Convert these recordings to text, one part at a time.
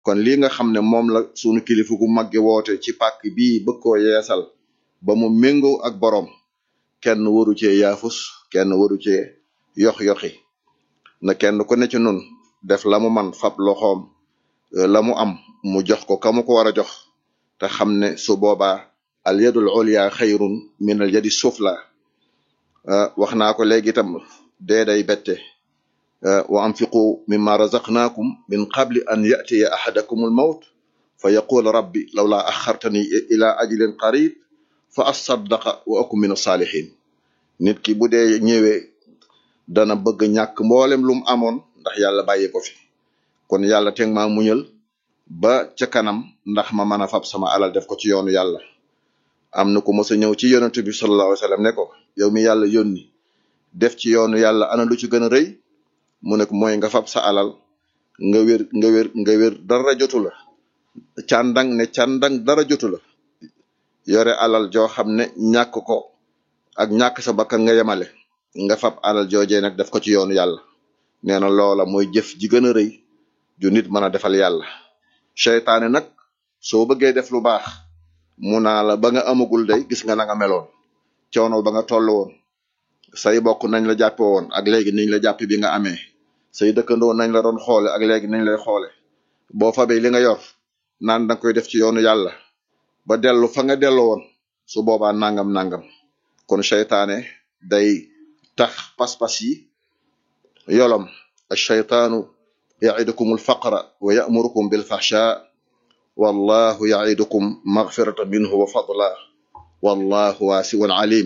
kon lii nga xam ne moom la sunu kilifa gu magge woote ci pàkk bii bëgg koo yeesal ba mu méngoo ak boroom kenn waru cee yaafus kenn waru cee yox-yoxi na kenn ku ne ci nun def la mu man fab loxoom la mu am mu jox ko ka mu ko war a jox te xam ne su boobaa al yadul ulya xayrun min al yadi sufla wax naa ko léegi itam dee day bette wa anfiqu mimma razaqnaakum min qabli an yatiya ahadakum al mawt fa yaqul rabbi lawla axartani ila ajlin qarib fa asaddaqa wa akum min asalihin nit ki bu dee ñëwee dana bëgg ñàkk mboolem lu mu amoon ndax yàlla bàyyi ko fi kon yàlla teg maa muñal ba ca kanam ndax ma mën a fab sama alal def ko ci yoonu yàlla am na ku mos a ñëw ci yonent bi sallallahu alayhi wa sallam ne ko yow mi yàlla yónni def ci yoonu yàlla ana lu ci gën a rëy mu ne ko mooy nga fab sa alal nga wér nga wér nga wér dara jotu la càndang ne càndang dara jotu la yore alal joo xam ne ñàkk ko ak ñàkk sa bakkan nga yemale nga fab alal joojee nag def ko ci yoonu yàlla nee na loola mooy jëf ji gën a rëy ju nit mën a defal yàlla seytaane nag soo bëggee def lu baax mu naa la ba nga amagul day gis nga na nga meloon coono ba nga toll woon say bokk nañ la jàppe woon ak léegi niñ la jàppe bi nga amee say dëkkandoo nañ la doon xoole ak léegi niñ lay xoole boo fabee li nga yor naan danga koy def ci yoonu yàlla ba dellu fa nga dellu woon su boobaa nangam nangam kon seytaane day tax pas-pas yi yolom alcheytaanu yaidukum alfaqra wa yamurukum bilfahsha wallahu yaidukum magfirata minhu wa fadla wallahu waasiun alim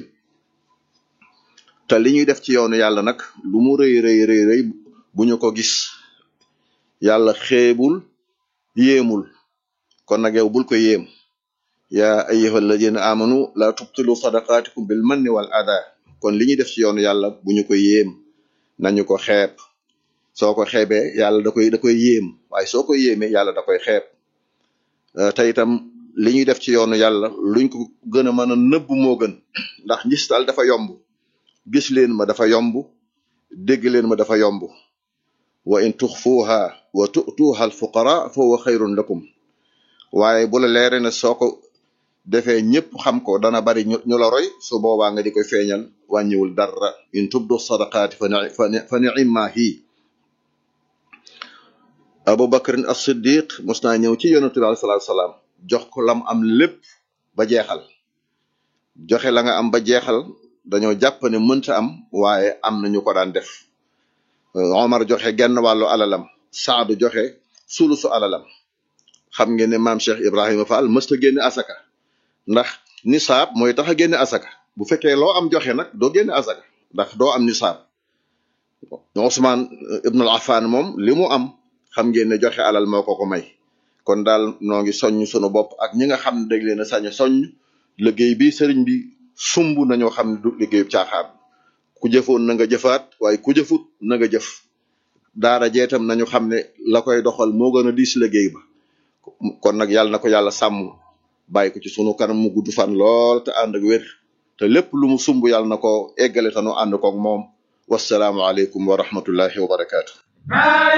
te li ñuy def ci yoonu yàlla nag lu mu rëy rëy rëy rëy bu ñu ko gis yàlla xeebul yéemul kon nag yow bul ko yéem yaa ayyuha alladina amanu la tubtilu sadaqatikum bil manni wal ada kon li ñuy def ci yoonu yàlla bu ñu ko yéem nañu ko xeeb soo ko xeebee yàlla da koy da koy yéem waaye soo ko yéemee yàlla da koy xeeb te itam li ñuy def ci yoonu yàlla luñ ko gën a mën a nëbb moo gën ndax ngistal dafa yomb gis leen ma dafa yomb dégg leen ma dafa yomb wa in tuxfuuha wa tu'tuuha al fuqara fa huwa xayrun lakum waaye bu la leere ne soo ko defee ñëpp xam ko dana bari ñu la roy su boobaa nga di koy feeñal wàññiwul dara in tubdu sadaqaati fa ni'imma hi abu bakrin as siddiq mos naa ñëw ci yonentu bi alayhi salaatu salaam jox ko lam am lépp ba jeexal joxe la nga am ba jeexal dañoo jàpp ne mënta am waaye am na ñu ko daan def omar joxe genn wàllu alalam saadu joxe sulusu alalam xam ngeen ne maam cheikh ibrahima fall mësta génne asaka ndax nisaab mooy tax a génne asaka bu fekkee loo am joxe nag doo génne asaka ndax doo am nisaab Ousmane ibnul Affan moom li mu am xam ngeen ne joxe alal moo ko ko may kon daal noo ngi soññ sunu bopp ak ñi nga xam ne dañ leen a sañ a soññ liggéey bi sëriñ bi sumb nañoo xam ne du liggéeyu caaxaan ku jëfoon na nga jëfaat waaye ku jëfut na nga jëf daara jeetam nañu xam ne la koy doxal moo gën a diis liggéey ba kon nag yàlla na ko yàlla sàmm bàyyi ko ci sunu kanam mu gudd fan lool te ànd ak wér te lépp lu mu sumb yàlla na ko eggale te nu ànd koog moom wasalaamu aleykum wa rahmatullahi wa barakaatu